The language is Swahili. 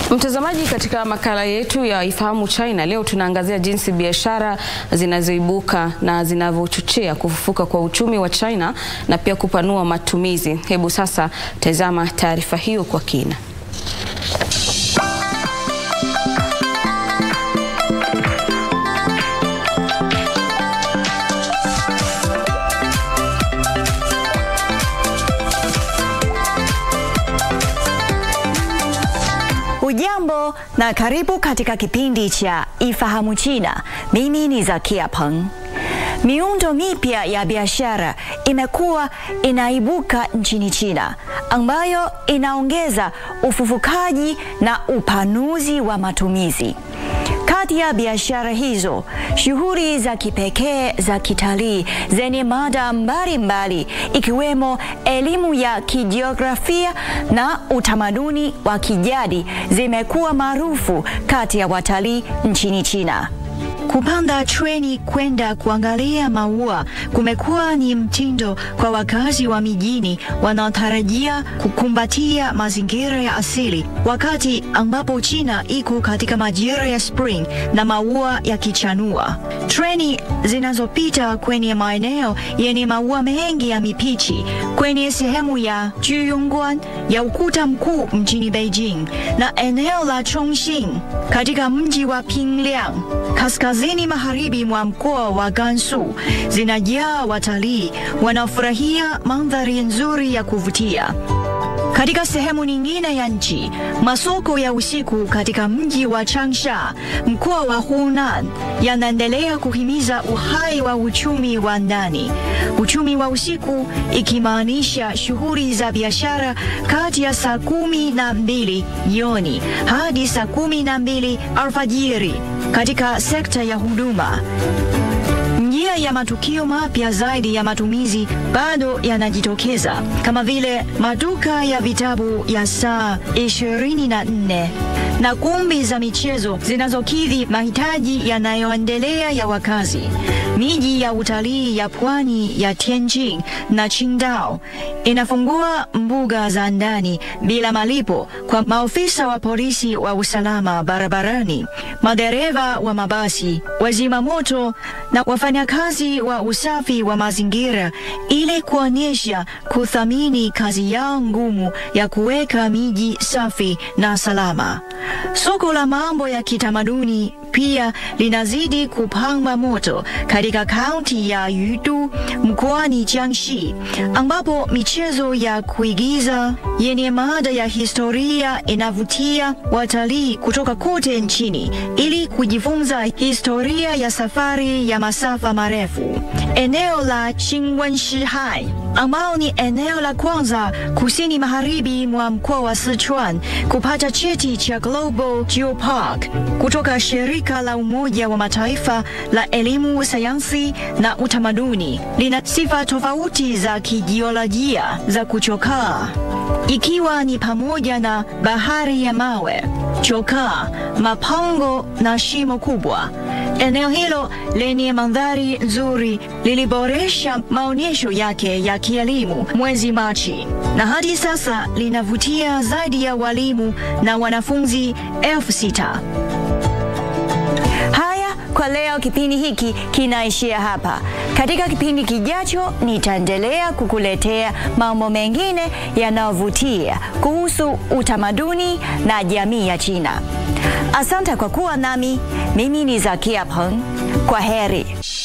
Mtazamaji, katika makala yetu ya Ifahamu China leo tunaangazia jinsi biashara zinazoibuka na zinavyochochea kufufuka kwa uchumi wa China na pia kupanua matumizi. Hebu sasa tazama taarifa hiyo kwa kina. Hujambo na karibu katika kipindi cha Ifahamu China. Mimi ni Zakia Peng. Miundo mipya ya biashara imekuwa inaibuka nchini China ambayo inaongeza ufufukaji na upanuzi wa matumizi. Kati ya biashara hizo, shughuli za kipekee za kitalii zenye mada mbalimbali ikiwemo elimu ya kijiografia na utamaduni wa kijadi zimekuwa maarufu kati ya watalii nchini China. Kupanda treni kwenda kuangalia maua kumekuwa ni mtindo kwa wakazi wa mijini wanaotarajia kukumbatia mazingira ya asili, wakati ambapo China iko katika majira ya spring na maua yakichanua. Treni zinazopita kwenye maeneo yenye maua mengi ya mipichi kwenye sehemu ya Juyongguan ya ukuta mkuu mjini Beijing na eneo la Chongqing katika mji wa Pingliang kaskazini magharibi mwa mkoa wa Gansu zinajaa watalii wanaofurahia mandhari nzuri ya kuvutia. Katika sehemu nyingine ya nchi, masoko ya usiku katika mji wa Changsha, mkoa wa Hunan, yanaendelea kuhimiza uhai wa uchumi wa ndani. Uchumi wa usiku ikimaanisha shughuli za biashara kati ya saa kumi na mbili jioni hadi saa kumi na mbili alfajiri katika sekta ya huduma. Njia ya matukio mapya zaidi ya matumizi bado yanajitokeza kama vile maduka ya vitabu ya saa 24 na kumbi za michezo zinazokidhi mahitaji yanayoendelea ya wakazi. Miji ya utalii ya pwani ya Tianjin na Qingdao inafungua mbuga za ndani bila malipo kwa maofisa wa polisi wa usalama barabarani, madereva wa mabasi, wazima moto na wafanyakazi wa usafi wa mazingira ili kuonyesha kuthamini kazi yao ngumu ya kuweka miji safi na salama. Soko la mambo ya kitamaduni pia linazidi kupamba moto katika kaunti ya Yudu mkoani Jiangxi, ambapo michezo ya kuigiza yenye mada ya historia inavutia watalii kutoka kote nchini ili kujifunza historia ya safari ya masafa marefu. Eneo la Qingwenshihai ambao ni eneo la kwanza kusini magharibi mwa mkoa wa Sichuan kupata cheti cha Global Geopark kutoka shirika la Umoja wa Mataifa la elimu, sayansi na utamaduni, lina sifa tofauti za kijiolojia za kuchokaa, ikiwa ni pamoja na bahari ya mawe, chokaa, mapango na shimo kubwa. Eneo hilo lenye mandhari nzuri liliboresha maonyesho yake ya kielimu mwezi Machi na hadi sasa linavutia zaidi ya walimu na wanafunzi elfu sita. Haya kwa leo, kipindi hiki kinaishia hapa. Katika kipindi kijacho, nitaendelea kukuletea mambo mengine yanayovutia kuhusu utamaduni na jamii ya China. Asante kwa kuwa nami. Mimi ni Zakia Peng. Kwa heri.